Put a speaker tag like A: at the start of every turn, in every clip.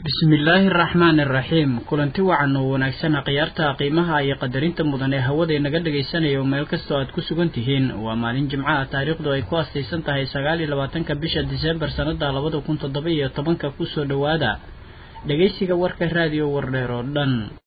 A: bismillaahi araxmaan iraxiim kulanti wacan oo wanaagsan khiyaarta qiimaha iyo qadarinta mudan ee hawada inaga dhagaysanayo meel kastoo aad ku sugan tihiin waa maalin jimcaha taariikhdu ay ku astaysan tahay sagaal iyo labaatanka bisha diseembar sannada labada kun toddoba iyo tobanka kusoo dhowaada dhegaysiga warka raadiyo wardheer oo dhan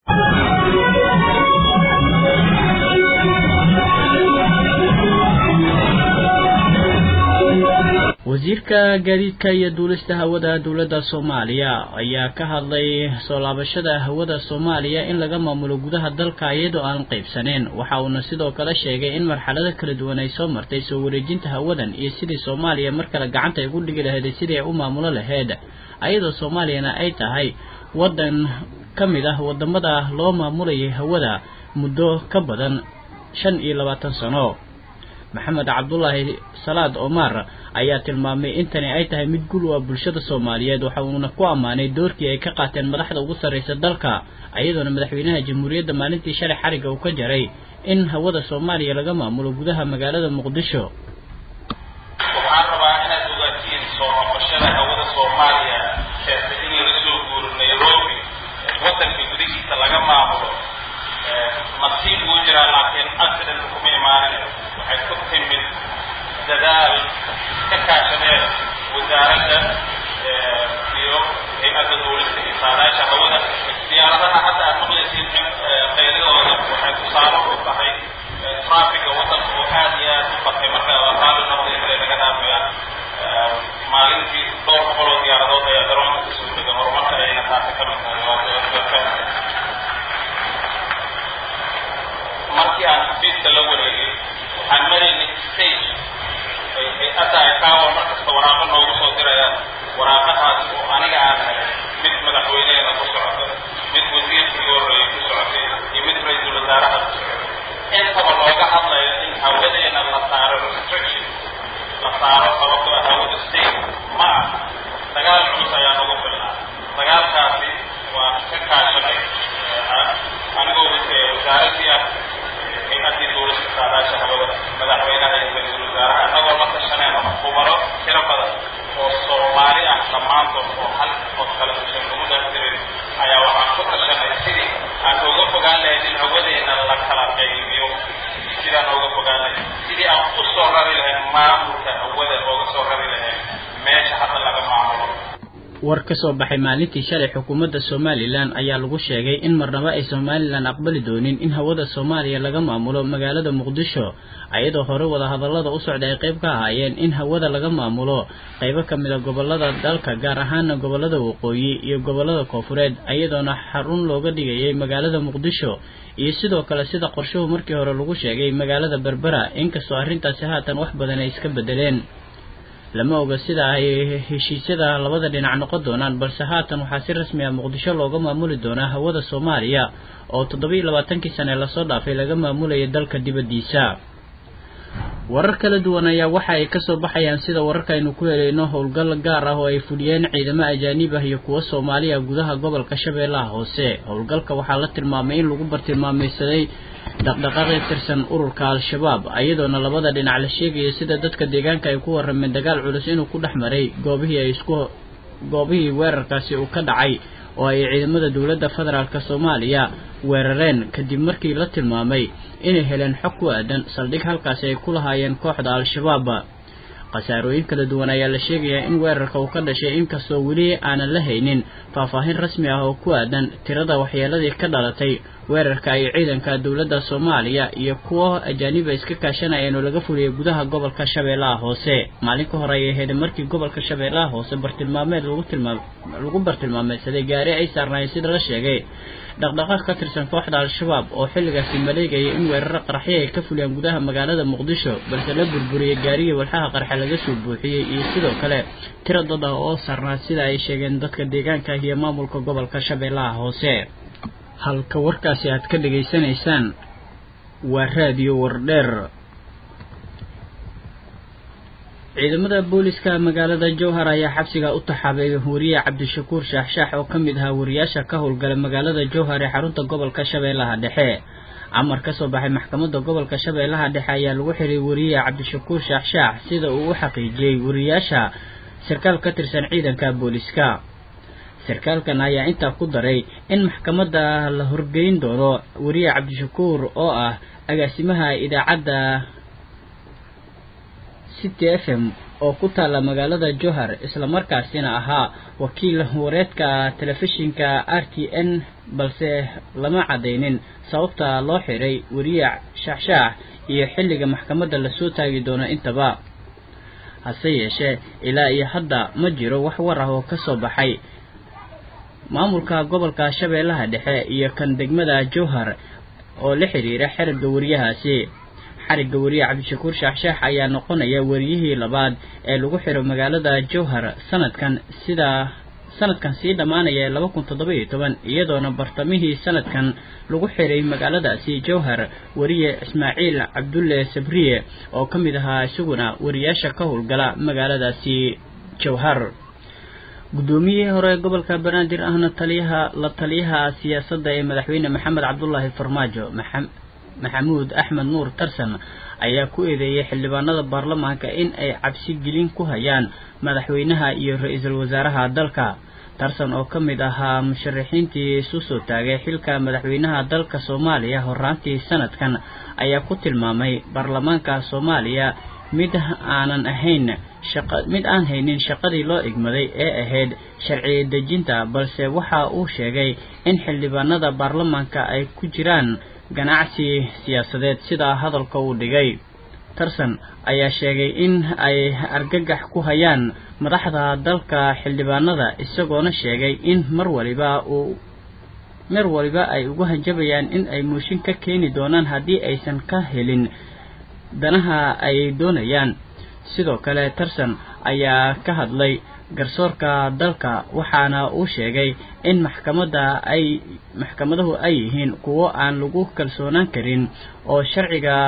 A: wasiirka gaadiidka iyo duulista hawada dowladda soomaaliya ayaa ka hadlay soo laabashada hawada soomaaliya in laga maamulo gudaha dalka iyadoo aan qaybsaneen waxa uuna sidoo kale sheegay in marxalado kala duwan ay soo martay soo wareejinta hawadan iyo sidii soomaaliya mar kale gacanta ay ku dhigi lahayd sidii ay u maamulo lahayd ayadoo soomaaliyana ay tahay waddan ka mid ah wadamada loo maamulayay hawada muddo ka badan shan iyo labaatan sano maxamed cabdulaahi salaad omar ayaa tilmaamay in tani ay tahay mid gul u ah bulshada soomaaliyeed waxa uuna ku ammaanay doorkii ay ka qaateen madaxda ugu sarraysa dalka iyadoona madaxweynaha jamhuuriyadda maalintii shalay xariga uu ka jaray in hawada soomaaliya laga maamulo gudaha magaalada muqdisho
B: waxaan rabaa inaad ogaatiin soo noqoshada hawada soomaaliya keentay in laga soo guuro nairobi waddanka gudihiisa laga maamulo nasiib uu jiraa laakiin accident kuma imaaninayo waxay ku timid dadaal ka kaashadeen wasaaradda iyo hay-adda dowlista iyo saadaasha hawada diyaaradaha hadda aad maqlaysiin qayladooda waxay tusaale u tahay traafiga waddanka oo aad iyo aad u batay marka qaali noqdaysa laga dhaafaya maalintii dhowr boqol oo diyaaradood ayaa garoonka kasoo dega horumarka ayayna taasi ka mid tahay markii aan xafiiska la wareegay waxaan maraynay stage ay hay-adda ay kaawa mar kasta waraaqo noogu soo dirayaan waraaqahaas oo aniga aan helay mid madaxweyneheena ku socota mid wasiirkii horreeyay ku socotay iyo mid ra-iisul wasaaraha ku socotay intaba looga hadlayo in hawadeena la saaro restriction la saaro sababto ah hawada state ma ah dagaal culus ayaa nagu filnaa dagaalkaasi waa ka kaashanay anigoo wasaaradii ah hay-addii dowlasta saadaasha hawada madaxweynaha iyo ra-iisul wasaaraha annagoo la tashanayno khubaro tiro badan oo soomaali ah dhammaantood oo hal qof kale usan nagu dhaaftirin ayaa waxaan ku tashanay sidii aan uga fogaan lahayd in hawadeena la kala qaybiyo sidaan uga fogaan lahayd sidii aan u soo rari lahayn maamulka hawada ooga soo rari lahayn meesha hadda laga maamulo
A: war ka soo baxay maalintii shalay xukuumadda somalilan ayaa lagu sheegay in marnaba ay somalilan aqbali doonin in hawada soomaaliya laga maamulo magaalada muqdisho ayadoo hore wadahadallada u socda ay qayb ka ahaayeen in hawada laga maamulo qaybo ka mid a gobolada dalka gaar ahaana gobolada waqooyi iyo gobolada koofureed ayadoona xarun looga dhigayay magaalada muqdisho iyo sidoo kale sida qorshuhu markii hore lagu sheegay magaalada berbera inkastoo arrintaasi haatan wax badan ay iska bedeleen lama oga sida ay heshiisyada labada dhinac noqon doonaan balse haatan waxaa si rasmi ah muqdisho looga maamuli doonaa hawada soomaaliya oo toddoba-iyo labaatankii sane lasoo dhaafay laga maamulayay dalka dibaddiisa warar kala duwan ayaa waxa ay kasoo baxayaan sida wararkaaynu ku helayno howlgal gaar ah oo ay fuliyeen ciidamo ajaanib ah iyo kuwo soomaaliya gudaha gobolka shabeellaha hoose howlgalka waxaa la tilmaamay in lagu bartilmaamaysaday dhaqdhaqaaqi tirsan ururka al-shabaab iyadoona labada dhinac la sheegayo sida dadka deegaanka ay ku warrameen dagaal culus inuu ku dhex maray goobihii ay isku goobihii weerarkaasi uu ka dhacay oo ay ciidamada dowladda federaalk soomaaliya weerareen kadib markii la tilmaamay inay heleen xog ku aadan saldhig halkaasi ay ku lahaayeen kooxda al-shabaab khasaarooyin kala duwan ayaa la sheegayaa in weerarka uu ka dhashay inkastoo weli aanan la haynin faahfaahin rasmi ah oo ku aadan tirada waxyeeladii ka dhalatay weerarka ay ciidanka dowladda soomaaliya iyo kuwo ajaaniba iska kaashanayeen oo laga fuliyay gudaha gobolka shabeellaha hoose maalin ka hore ayay ahayd markii gobolka shabeellaha hoose bartilmaameed lagu tilmaam lagu bartilmaameysaday gaari ay saarnaayeen sida la sheegay dhaqdhaqaaq ka tirsan kooxda al-shabaab oo xilligaasi maleegaya in weeraro qarxyo ay ka fuliyaan gudaha magaalada muqdisho balse la burburiyey gaarigii walxaha qarxe laga soo buuxiyey iyo sidoo kale tiro dad ah oo sarnaa sida ay sheegeen dadka deegaanka iyo maamulka gobolka shabeellaha hoose halka warkaasi aad ka dhegaysanaysaan waa raadiyo wardheer ciidamada booliska magaalada jowhar ayaa xabsiga u taxaabay wariye cabdishakuur shaaxshaax oo ka mid ahaa wariyaasha ka howlgala magaalada jowhar ee xarunta gobolka shabeellaha dhexe amar ka soo baxay maxkamadda gobolka shabeellaha dhexe ayaa lagu xiray wariye cabdishakuur shaaxshaax sida uu u xaqiijiyey wariyaasha sarkaal ka tirsan ciidanka booliska sarkaalkan ayaa intaa ku daray in maxkamadda la horgeyn doono weriye cabdishakuur oo ah agaasimaha idaacadda city f m oo ku taalla magaalada johar islamarkaasina ahaa wakiil wareedka telefishinka r t n balse lama caddaynin sababta loo xiray weriye shaaxshaax iyo xilliga maxkamadda lasoo taagi doono intaba hase yeeshee ilaa iyo hadda ma jiro wax war ah oo ka soo baxay maamulka gobolka shabeellaha dhexe iyo kan degmada jowhar oo la xiriira xerigga weriyahaasi xarigga weriye cabdishakuur shaaxshaax ayaa noqonaya weriyihii labaad ee lagu xiro magaalada jowhar sanadkan sida sanadkan sii dhammaanaya laba kun toddoba iyo toban iyadoona bartamihii sanadkan lagu xiray magaaladaasi jowhar weriye ismaaciil cabdulle sabriye oo ka mid ahaa isaguna weriyaasha ka howlgala magaaladaasi jowhar guddoomiyihii hore gobolka banaadir ahna taliyaha la taliyaha siyaasadda ee madaxweyne maxamed cabdulaahi farmaajo maxamuud axmed nuur tarsan ayaa ku eedeeyay xildhibaanada baarlamaanka in ay cabsi gelin ku hayaan madaxweynaha iyo ra-iisul wasaaraha dalka tarsan oo ka mid ahaa musharaxiintii isu soo taagay xilka madaxweynaha dalka soomaaliya horaantii sanadkan ayaa ku tilmaamay baarlamaanka soomaaliya mid aanan ahayn shaqa mid aan haynin shaqadii loo igmaday ee ahayd sharci dejinta balse waxa uu sheegay in xildhibaanada baarlamaanka ay ku jiraan ganacsi siyaasadeed sidaa hadalka uu dhigay tarsan ayaa sheegay in ay argagax ku hayaan madaxda dalka xildhibaanada isagoona sheegay in mar waliba uu mar waliba ay ugu hanjabayaan in ay mooshin ka keeni doonaan haddii aysan ka helin danaha ay doonayaan sidoo kale tarsan ayaa ka hadlay garsoorka dalka waxaana uu sheegay in maxkamadda ay maxkamaduhu ay yihiin kuwo aan lagu kalsoonaan karin oo sharciga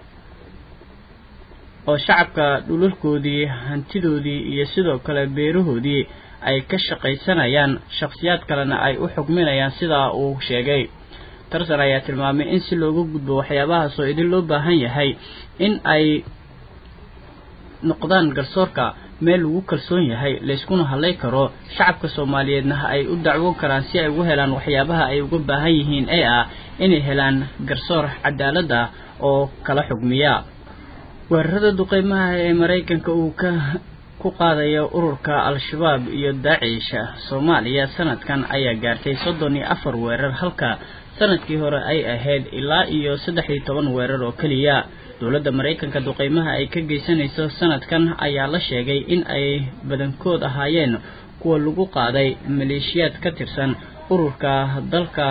A: oo shacabka dhulalkoodii hantidoodii iyo sidoo kale beerahoodii ay ka shaqaysanayaan shakhsiyaad kalena ay u xugminayaan sidaa uu sheegay tarsan ayaa tilmaamay in si looga gudbo waxyaabahaas oo idin loo baahan yahay in ay noqdaan garsoorka meel lagu kalsoon yahay layskuna hadlay karo shacabka soomaaliyeedna ay u dacwoon karaan si ay ugu helaan waxyaabaha ay uga baahan yihiin ee ah inay helaan garsoor cadaalad ah oo kala xugmiya weerarada duqeymaha ee maraykanka uu ka ku qaadayo ururka al-shabaab iyo daacish soomaaliya sanadkan ayaa gaartay soddon iyo afar weerar halka sanadkii hore ay ahayd ilaa iyo saddex iyo toban weerar oo keliya dowladda maraykanka duqeymaha ay ka geysanayso sanadkan ayaa la sheegay in ay badankood ahaayeen kuwa lagu qaaday maleeshiyaad ka tirsan ururka dalka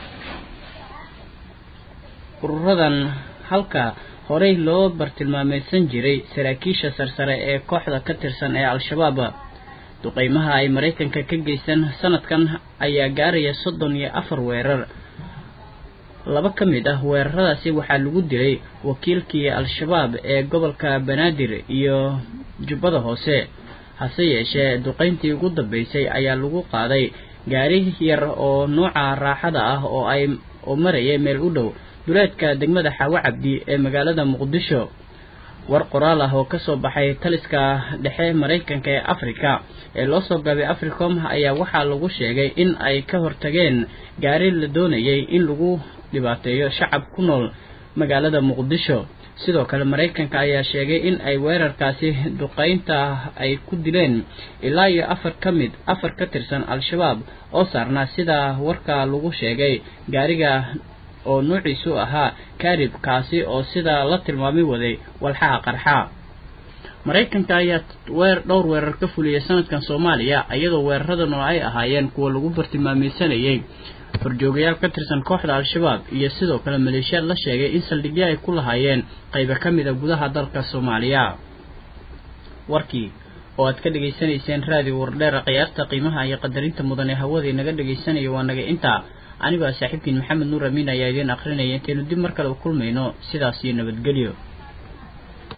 A: ururadan halka horey loo bartilmaameysan jiray saraakiisha sarsare ee kooxda ka tirsan ee al-shabaab duqeymaha ay maraykanka ka geysan sanadkan ayaa gaaraya soddon iyo afar weerar laba ka mid ah weeraradaasi waxaa lagu dilay wakiilkii al-shabaab ee gobolka banaadir iyo jubbada hoose hase yeeshee duqeyntii ugu dambeysay ayaa lagu qaaday gaari yar oo nooca raaxada ah oo ay oo marayay meel u dhow duleedka degmada xaawo cabdi ee magaalada muqdisho war qoraal ah oo kasoo baxay taliska dhexe maraykanka ee africa ee loo soo gaabay africom ayaa waxaa lagu sheegay in ay ka hortageen gaari la doonayay in lagu dhibaateeyo shacab ku nool magaalada muqdisho sidoo kale maraykanka ayaa sheegay in ay weerarkaasi duqeynta ay ku dileen ilaa iyo afar ka mid afar ka tirsan al-shabaab oo saarnaa sida warka lagu sheegay gaariga oo nuuciisu ahaa karib kaasi oo sidaa la tilmaamay waday walxaha qarxa maraykanka ayaa weer dhowr weerar ka fuliyay sanadkan soomaaliya iyadoo weeraradan oo ay ahaayeen kuwa lagu bartilmaameysanayay horjoogayaal ka tirsan kooxda al-shabaab iyo sidoo kale maleeshiyaad la sheegay in saldhigyo ay ku lahaayeen qaybo ka mid a gudaha dalka soomaaliya warkii oo aad ka dhegaysanayseen raadiyo wardheera khiyaarta qiimaha iyo qadarinta mudan ee hawadii naga dhegaysanaya waa naga intaa anigoo saaxiibkiin maxamed nuur amiin ayaa idiin akrinaya intaynu dib mar kale u kulmayno sidaas iyo nabadgelyo